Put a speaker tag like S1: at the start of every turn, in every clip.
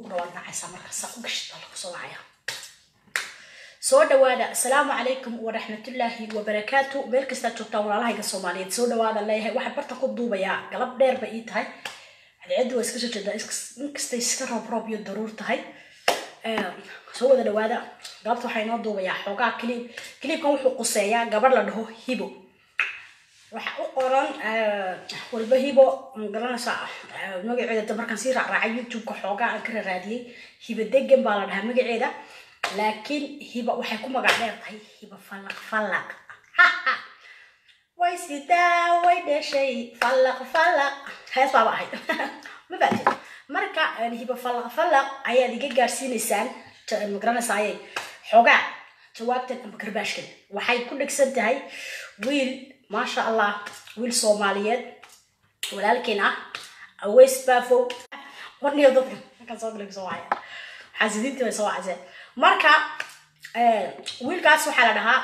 S1: luuqna waad nacaysaa marka saa u gashid baa lagu soo wacaya soo dhawaada asalaamu calaykum waraxmatullaahi wabarakaatu meel kastaad joogtaan walaalahayga soomaaliyeed soo dhawaada leeyahay waxaan barta ku duubayaa galab dheer ba ii tahay cadceeddu waa iska soo jeedaa inkastay iska roob roob iyo daruur tahay soo wada dhawaada galabta waxaa inoo duubayaa xoogaa cliib cliibkan wuxuu quseeyaa gabadh la dhaho hibo waxa u qoran walba hibo magaranaysaa magaceeda markaan sii raacraacay youtube-ka xoogaa aan ka raraadiyey hibo degan baa la dhahaa magaceeda laakiin hiba waxay ku magac dheer tahay hiba fallaq fallaq way sidaa way dhashay fallaq fallaq hees baaba ahayd ma fahamtid marka hiba fallaq fallaq ayaad iga gaarsiinaysaan magaranaysaayay xoogaa jawaabtan ama karbaashkan waxay ku dhegsan tahay wiil maasha allah wiil soomaaliyeed walaalkeen ah aweys baafow warniyo dadka markaan soo galay soo wacaya xaasidiintii bay soo wacaseen marka wiilkaas waxaa la dhahaa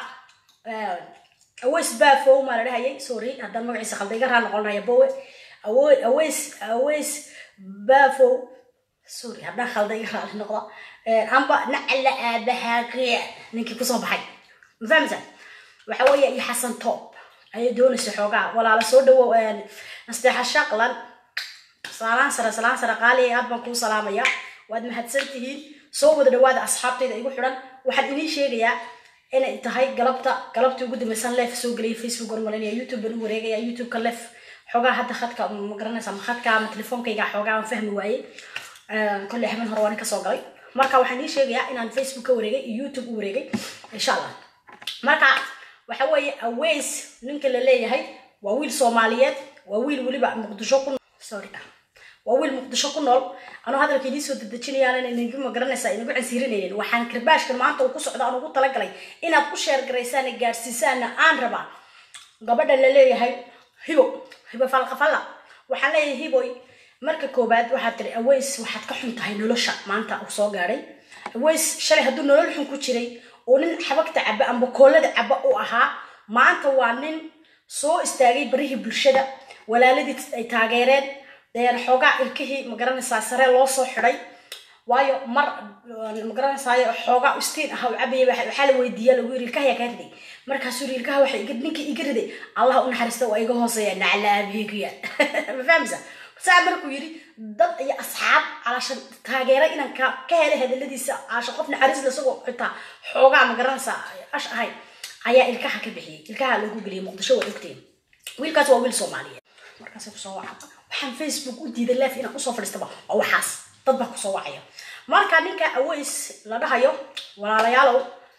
S1: aweys baafow maa la dhahayay sorry haddaan magaciisa khalda iga raa noqonaya bowe aweys aweys baafow sorry haddaan khalda iga raali noqda amba nacala aabahaaqiya ninkii kusoo baxay ma fahmaysa waxa weeye iyo xasan toob ayay doonaysa xoogaa walaala soo dhawow nasteexa shaqlan salaan sare salaan sare qaali aad baan kuu salaamaya waad mahadsan tihiin soo wada dhawaada asxaabtayda igu xidhan waxaan inii sheegayaa inay tahay galabta galabtii ugu dambaysan leef soo geliyay facebook ormalinaya youtube baan u wareegaya youtube-ka leef xoogaa hadda khadka ma garanaysa ma khadka ama telefoonkayga xoogaa aan fahmi waayey kolley habeen hore waan kasoo galay marka waxaan inii sheegayaa inaan facebook ka wareegay iyo youtube u wareegay insha allah marka waxa weeye aweys ninka la leeyahay waa wiil soomaaliyeed waa wiil weliba muqdisho ku sorry waa wiil muqdisho ku nool anuu hadalka idiin soo dedejinayaan inagu magaranaysaa inagu cansiirinaynin waxaan karbaashkan maanta uu ku socda aan ugu talagalay inaad ku sheergaraysaan gaarsiisaanna aan rabaa gabadha la leeyahay hibo hibo falqafalla waxaan leeyahay hiboy marka koobaad waxaad tiri aweys waxaad ka xun tahay nolosha maanta uu soo gaadhay aweys shalay hadduu nolol xun ku jiray oo nin xabagta caba amba koolada caba u ahaa maanta waa nin soo istaagay barihii bulshada walaaladii ay taageereen xoogaa ilkihii magaranaysaa sare loo soo xiday waayo mar magaranaysaay xoogaa istiin ah cabaya waxaa la weydiiya lagu yiri ilkaha yaa kaa riday markaasuu yiri ilkaha waxa ninkii iga riday allah u naxariista waa iga hooseeya naclaabigiya ma fahamsa saa markuu yiri dad iyo asxaab calashan taageera inaan ka ka helay hadaladiisa caasho qof naxariis lasagoo xitaa xoogaa magaranaysaa ash ahay ayaa ilkaha ka bixiyay ilkaha lagu geliyay muqdisho waa ogteen wiilkaas waa wiil soomaaliyeed markaasay kusoo waca waxaan facebook u diiday leef inaan usoo fadhiistaba waa waxaas dad baa kusoo wacaya marka ninka aweys la dhahayo walaalayaalow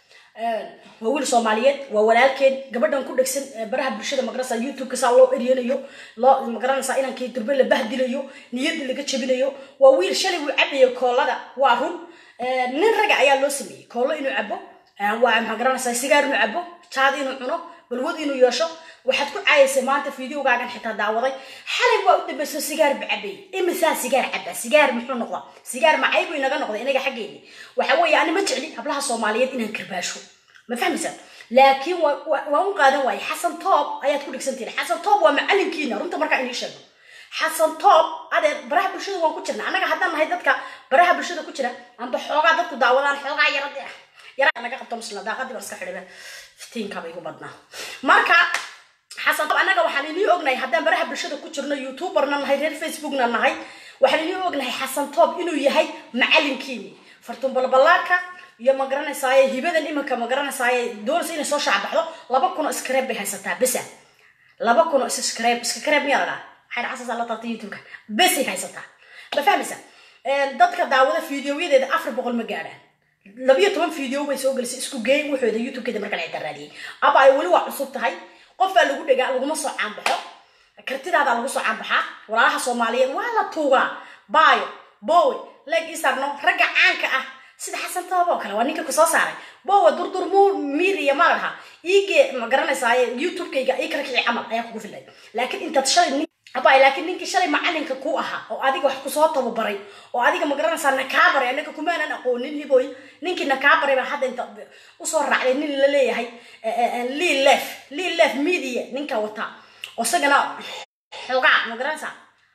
S1: waa wiil soomaaliyeed waa walaalkeen gabadhan ku dhegsan baraha bulshada magaranaysa youtube-ka saa loo eryanayo loo magaranaysaa inankii durbe la bahdilayo niyadda laga jabinayo waa wiil shalay wuu cabayo koolada waa run nin raga ayaa loo sameeyey koollo inuu cabo waa magaranaysaa sigaar inuu cabo jaad inuu cuno balwad inuu yeesho waxaad ku caayaysa maanta videogaagan xitaa daawaday xalay waa u dambayso sigaar bacabay imisaa sigaar caba sigaar muxuu noqda sigaar macay buu inaga noqday inaga xaggeeni waxa weeye ani ma jecli hablaha soomaaliyeed inaan karbaasho ma fahmaysaa laakiin waa u qaadan waaye xasan toob ayaad ku dhigsantiin xasan toob waa macalinkiina runta markaa inii sheegno xasan toob adeer baraha bulshada waan ku jirna annaga haddaan nahay dadka baraha bulshada ku jira amba xoogaa dadku daawadaan xoogaa yarade ah yaraa naga qabto muslim daaqadii bar iska xidhiba fitiinkaba igu badnaa marka xasan toob annaga waxaan inii ognahay haddaan baraha bulshada ku jirno youtuberna nahay reer facebookna nahay waxaan inii ognahay xasan toob inuu yahay macalinkiini fartuun balbalaarka iyo ma garanaysaaye hibadan iminka ma garanaysaaye doonaysa inay soo shaacbaxdo laba kun oo iskareeb bay haysataa besa laba kun oo iskareeb iskareeb miyaa la dhaha waxay dhacasaasaa la taabtay youtube-ka besay haysataa ma fahmaysa dadka daawada fideoyadeeda afar boqol ma gaadhaan labiyo toban video bay soo gelisay isku geey wuxooda youtube-keeda marka la raadiyey aba ay weli waa cusub tahay qof baa lagu dhegaa laguma soo caanbaxo kartidaada lagu soo caanbaxaa walaalaha soomaaliyeed waa la tuugaa baayo bowe leeg isarno ragga caanka ah sida xasan toob oo kale waa ninka kusoo saaray bowe durdur mu miiriya ma laha iige ma garanaysaaye youtube-kayga ii kala kici camal ayaa kugu filay laakiin intaad shalay abay laakiin ninkii shalay macalinka ku ahaa oo adiga wax kusoo tababaray oo adiga ma garanaysaa nakaabaray anaga kumaanan aqoonin hiboy ninkii nakaabaray baa hadda inta usoo raacday nin la leeyahay lii lef lii lef media ninka wataa oo isagana xoogaa ma garanaysaa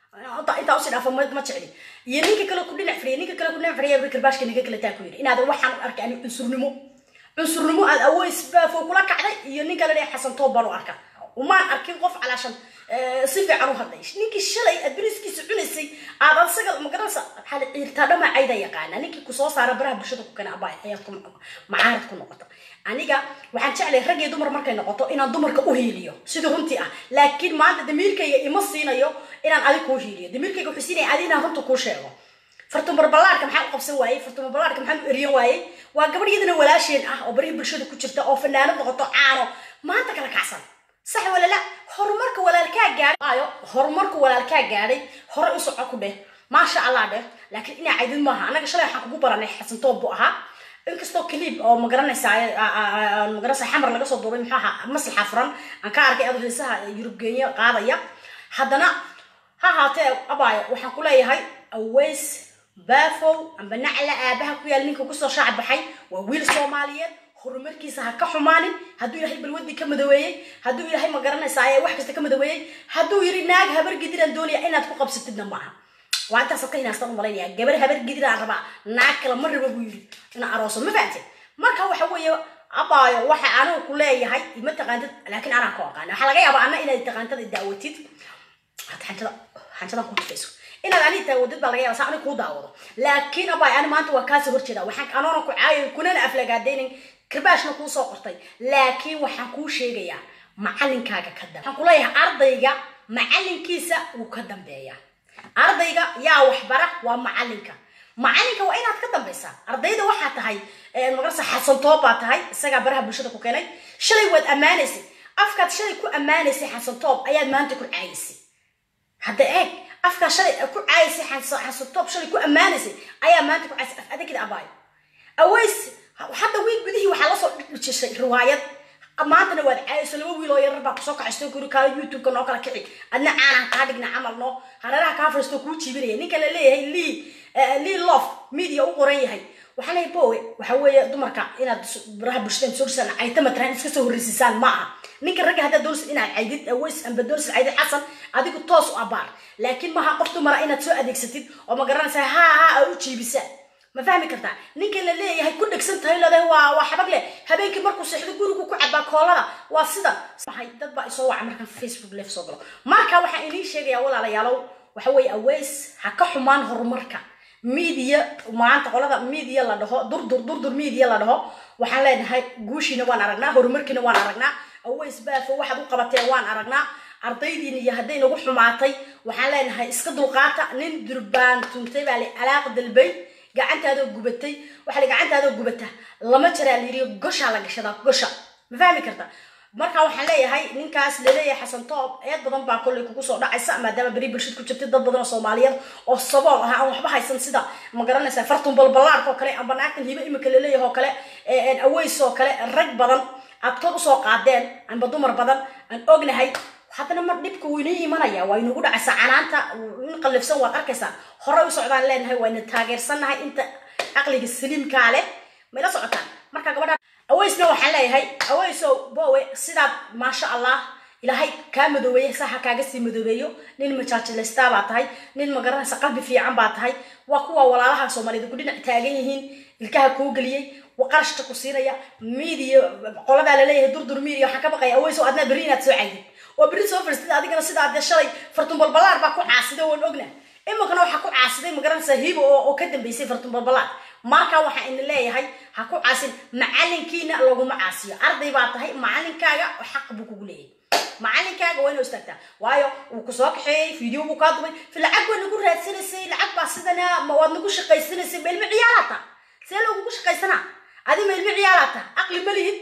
S1: intaa usii dhaafo ma ma jecli iyo ninka kale ku dhinac fadhiya ninka kale ku dhinac fadhiya bari karbaashka ninka kale taa ku yidhi inaadan waxaan u arkay ani cunsurnimo cunsurnimo aad awoys baafo kula kacday iyo ninka la dhahay xasan toob baan u arka umaan arkin qof calaashan si fiican u hadlay ninkii shalay aad beriskiisa cunaysay aad asaga magaranaysa maxaa la ciirtaa dhama cayda yaqaana ninkii kusoo saara baraha bulshada ku kana abaa ayaad ku macaarad ku noqota aniga waxaan jeclay rag iyo dumar markay noqoto inaan dumarka u hiiliyo sidii runtii ah laakiin maanta damiirkayga ima siinayo inaan adig kuu hiiliyo damiirkayga wuxuu siinaya adi inaan runta kuu sheego fartumar ballaarka maxaa u qabsan waayey fartumar ballaarka maxaa u eriyan waayey waa gabadh iyadana walaasheen ah oo barihii bulshada ku jirta oo fanaanad noqoto caano maanta kala kacsan sax wala la horumarka walaalkaa gaadhay ayo horumarka walaalkaa gaadhay hore u soco ku dheh maasha allah dheh laakiin inaa caydin maaha anaga shalay waxaan kugu baranay xasan toob buu ahaa inkastoo clip oo magaranaysa magaranaysa xamar laga soo duubay muxuu ahaa maslaxa furan aan ka arkay adoo heesaha yurubgeenya qaadaya haddana ha haatee abaayo waxaan ku leeyahay aways baafow amba nacla aabaha ku yaal ninka kusoo shaac baxay waa wiil soomaaliyeed horumarkiisa ha ka xumaanin hadduu ilaahay balwadii ka madoweeyey hadduu ilaahay ma garanaysaa wax kasta ka madoweeyey hadduu yiri naag habar gidiraan doonaya inaad ku qabsatidna maaha waa intaasad ka hinaastan u malaynaya gabar habar gidiraan rabaa naag kale ma raba buu yiri inaa arooso ma fahamtid marka waxa weeye abaayo waxa anigu ku leeyahay ma taqaantid laakiin anaa ku aqaana waxaa laga yaabaa ana inaad taqaantada daawatid hada xanjada xanjadan ku tufayso inaad ani taawadid baa laga yaaba saa ani kuu daawado laakiin abaay ani maanta waa kaasii horjeeda waxaan anoona ku caayo kunana aflagaadaynin kirbaashna kuu soo qortay laakiin waxaan kuu sheegayaa macalinkaaga ka dambe waxaan kuleeyahay ardayga macalinkiisa wuu ka dambeeya ardayga yaa waxbara waa macalinka macalinka waa inaad ka dambaysaa ardayda waxaa tahay magarasa xasantoob baa tahay isagaa baraha bulshada ku keenay shalay waad ammaanaysay afkaad shalay ku ammaanaysay xasantoob ayaad maanta ku caayaysay hadda eeg afkaa shalay ku caayaysay xasantoob shalay ku ammaanaysay ayaa maanta ku caayaysay af adagida abaayo aways hadda wiil gudihii waxaa lasoo dhijishay riwaayad maantana waad caayayso laba wiil oo yarar baa kusoo kacaysto guri kaala youtube-ka noo kala kici adna caanaan kaa dhigna camal noo hareeraha kaa fariisto kuu jiibinaya ninka la leeyahay lii lii lof media u qoran yahay waxaa leeyahay bowe waxa weeye dumarka inaad baraha bulshada soo dhisaan cayta mataran iska soo horreysisaan ma aha ninka ragga haddaad doonaysid inaad caydid aways amba doonaysid caydid xasan adigu toos u abaar laakiin maha qof dumara inaad soo adeegsatid oo ma garanaysaa haa haa a u jiibisaan ma fahmi kartaa ninka la leeyahay ku dhegsan tahay leedahay waa waa xabag leh habeenkii markuu seexdo gurigu ku cabaa koolada waa sidan maxay dad baa isoo waca markaan facebook live soo galo marka waxaan inii sheegayaa walaalayaalow waxa weeye aways ha ka xumaan horumarka media maanta qolada media la dhaho durdur durdur media la dhaho waxaan leenahay guushiina waan aragnaa horumarkiina waan aragnaa aways baafo waxaad u qabateen waan aragnaa ardaydiina iyo hadday nagu xumaatay waxaan leenahay iska dulqaata nin durbaan tuntay baa li alaaq dalbay gacantaadoo gubatay waxaa la gacantaadoo gubata lama jaraa la yidhi goshaa la gashadaa gosha ma fahmi karta marka waxaan leeyahay ninkaas laleeyahay xasan toob eed badan baa kollay kugu soo dhacaysa maadaama beri bulshad ku jirtay dad badan oo soomaaliyeed oo sabool ah aan waxba haysan sida ma garanaysaa fartun balballaarka oo kale amba naagtan hibo imika laleeyahay oo kale aways oo kale rag badan aad kor usoo qaadeen amba dumar badan aan ognahay haddana mar dhibka wuu inoo imanaya waa inagu dhacaysaa canaanta in qallifsan waad arkaysaa horey u socdaan leenahay waa ina taageersannahay inta caqliga saliimkaa leh mayla socotaan marka gabadha awaysna waxaan leeyahay awaysow bowe sidaad maasha allah ilaahay kaa madoobeeye saxa kaaga sii madoobeeyo nin majaajilaystaa baa tahay nin magaranaysa qalbi fiican baa tahay waa kuwa walaalaha soomaaliyeed ku dhinac taagan yihiin ilkaha kuu geliyey qarashka ku siinaya media qoladaa laleeyahay durdur media waxaan ka baqaya awaysow adnaa berri inaad soo caydid oo berri soo fariistid adigana sidaa dee shalay fartumbalbalaar baa ku caasiday waan ogna iminkana waxaa ku caasiday magaranaysaa hibo oo ka dambeysay fartumbalbalaar marka waxaa ina leeyahay ha ku caasin macalinkiina laguma caasiyo arday baa tahay macalinkaaga xaq buu kugu leeyahay macalinkaaga waa inuu istaagtaa waayo wuu kusoo kaxeeyey video buu kaa dubay fi lacag waa nagu raadsanaysay lacag baa sidana waad nagu shaqaysanaysay ma ilmi ciyaalaata see lagugu shaqaysanaa adi ma ilmi ciyaalaata aqli ma lihid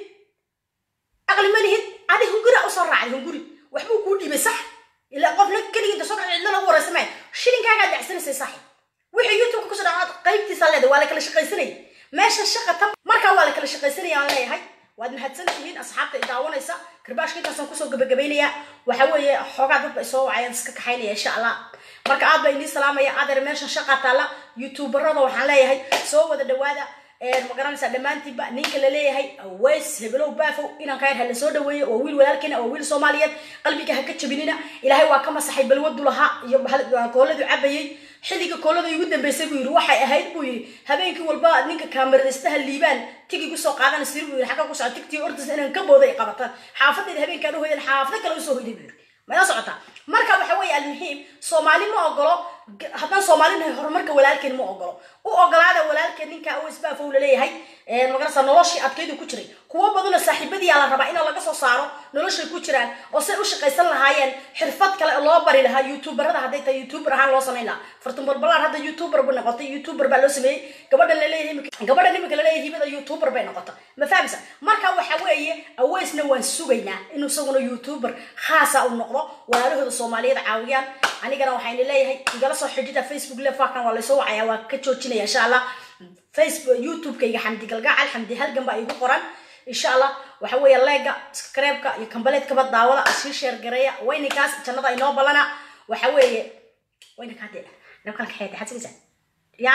S1: aqli ma lihid adi hunguri usoo raacday hunguri waxbuu kuu dhiibay sax ilaa qofna keligii soo kaxay cidlo lagu waraysamay shilinkaagaa dacsanaysay saaxib wixii youtube kusoo dhacaad qaybtiisa leedahay waa la kala shaqaysanayay meesha shaqa tan markaa waa la kala shaqaysanaya aan leeyahay waad mahadsan tihiin asxaabta i daawanaysa karbaashka intaasaan kusoo gabagabaynayaa waxa weeye xoogaa dadba isoo wacayaan iska kaxaynaya insha allah marka aad baa inii salaamaya adeer meeshan shaqa taalla youtuberada waxaan leeyahay soo wada dhawaada magaranaysaa dhammaantiinba ninka la leeyahay aweys hebelow baafow inaan ka yar hala soo dhaweeyo waa wiil walaalkeena waa wiil soomaaliyeed qalbiga ha ka jabinina ilaahay waa ka masaxay balwadu lahaa iyo kooladu cabayay xilliga koolada igu dambeysay buu yidhi waxay ahayd buu yidhi habeenkii walba ninka kaamaradistaha liibaan tigi kusoo qaadana siri buu yidhi xagga ku socota tigtii ordas inaan ka booday ay qabataan xaafadeeda habeenkaan u hoydan xaafado kale usoo hoyday buu yidhi mala socotaa marka waxa weeye almuhiim soomaali ma ogolo haddaan soomaalinahay horumarka walaalkeen ma ogolo u ogolaada walaalkeen ninka awsbaafow laleeyahay magarasa noloshii adkaydu ku jiray kuwo badanoo saaxiibadiyaa la rabaa in laga soo saaro noloshay ku jiraan oo say u shaqaysan lahaayeen xirfad kale loo bari lahaa youtuberada hadday tahay youtuber ahaan loo samayn lahaa fartumbalbalaan hadda youtuber bu noqotay youtuber baa loo sameeyey gabadha laleeyahay gabadha nimanka laleeyahay hibada youtuber bay noqota ma fahamsa marka waxa weeye aweysna waan sugaynaa inuu isaguna youtuber khaasa u noqdo walaalahooda soomaaliyeed caawiyaan anigana waxayna leeyahay igala soo xidhida facebook lefakan waa laysoo wacaya waa ka joojinaya insha allah facebook youtube-kayga xamdi galgacal xamdi halgan baa igu qoran insha allah waxa weeye leega skreebka iyo kambaleedkaba daawada sii sheergareeya wayninkaas jannada inoo ballana waxa weeye wayninkaade nabkalka xeeta xad sigaysaa ya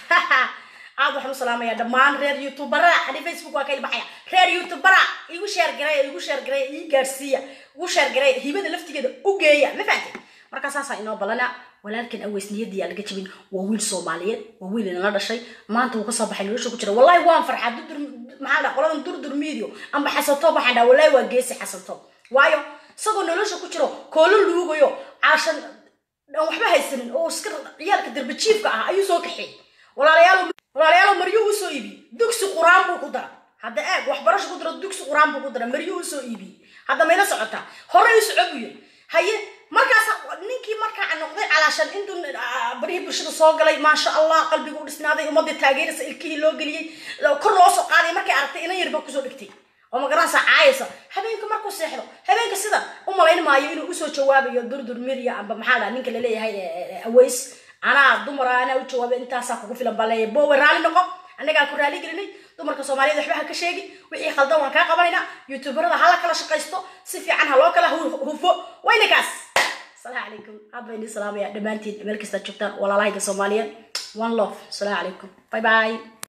S1: aad waxaan u salaamaya dhammaan reer youtubera ani facebook waa ka ilbaxaya reer youtubera igu sheergareeya igu sheergareeya ii gaarsiiya igu sheergareeya hibada laftigeeda u geeya ma fahamtay markaa saasaa inoo ballana walaalkan aweys niyadii aa laga jabin waa wiil soomaaliyeed waa wiil inala dhashay maanta wuu kasoo baxay nolosha ku jira wallahi waan farxaa dudur maxaa dhaa qoladan durdur medio amba xasanto waxaan dhaa wallahi waa geesi xasanto waayo isagoo nolosha ku jiro koolo luugayo caashan aan waxba haysanin oo iska ciyaalka darbajiifka ah ayuu soo kaxeey walaalayaal walaalayaal maryo uu soo iibiyey dugsi quraan buu ku dara hadda eeg waxbarasho ku dara dugsi quraan buu ku dara maryo uu soo iibiyey hadda mayla socotaa hore u soco buu yiri haye markaas ninkii markaa noqday calaashan intuu barihii bulshada soo galay maasha allah qalbigu u dhisnaaday ummadii taageeraysa ilkihii loo geliyey kor loo soo qaaday markay aragtay inan yarba kusoo dhigtay oo magaranaysa caayaysa habeenka markuu seexdo habeenka sidan u malayn maayo inuu usoo jawaabayo durdur mirya amba maxaa dhaa ninka laleeyahay aweys anaa dumara anaa u jawaabay intaasaa kugu filan baa leeyahay boowe raalli noqo annagaa ku raali gelinay dumarka soomaaliyeed waxba ha ka sheegin wixii khaldan waan kaa qabanaynaa youtuberada hala kala shaqaysto si fiican ha loo kala hufo wayna kaas السلام عليكم عاد بيني سلام يا دمانتي ملك استجبتان ولا لايك الصوماليين one love السلام عليكم باي باي